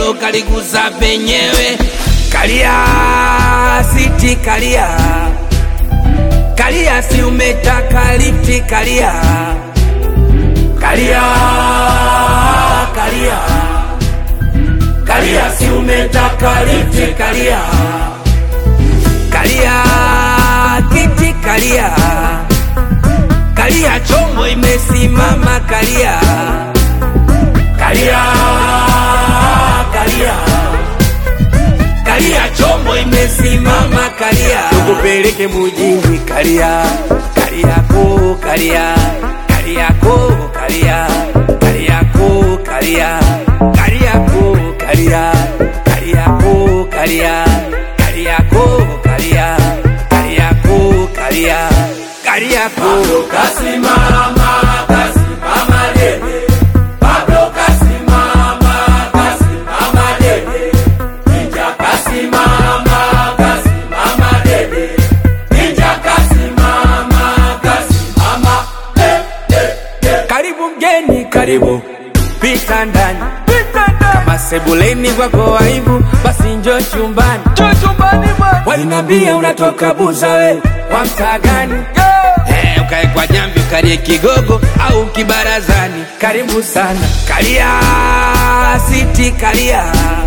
hilo kaliguza penyewe. Kalia siti, kalia kalia, si umetaka lifti, kalia kalia kalia kalia, si umetaka lifti, kalia kalia kiti, kalia kalia, chombo imesimama, kalia kalia kalia kalia, chombo imesimama, kalia tukupeleke mujini, kalia kaliako, kalia kaliako, kalia kaliako, kalia kaliako, kalia kaliako, kalia kaliako, kalia kaliako, kalia kaliako, kasimama kasimama dede Pablo kasimama kasimama dede Ninja kasimama kasimama dede Ninja kasimama kasimama dede Karibu mgeni karibu pita ndani kama sebuleni kwako aibu basi njo chumbani walinambia unatoka buza we wa mtaa gani Eh, ukae kwa jambi ukalie kigogo au kibarazani karibu sana kalia siti kalia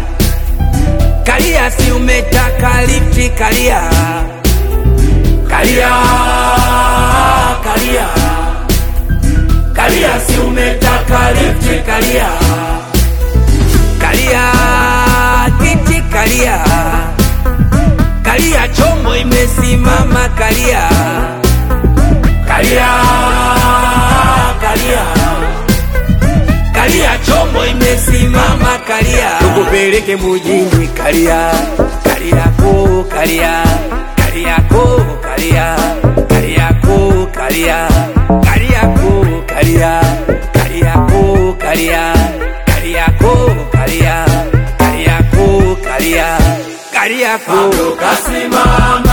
kalia si umetaka lifti kalia kalia kalia kalia si umetaka lifti kalia kalia kiti kalia kalia chombo imesimama kalia kalia kalia kalia chombo imesimama kalia tukupeleke mujini kalia kaliako kalia kaliako kalia kaliako kalia kaliako kalia kaliako kalia kaliako kalia kaliako kalia kaliako kasimama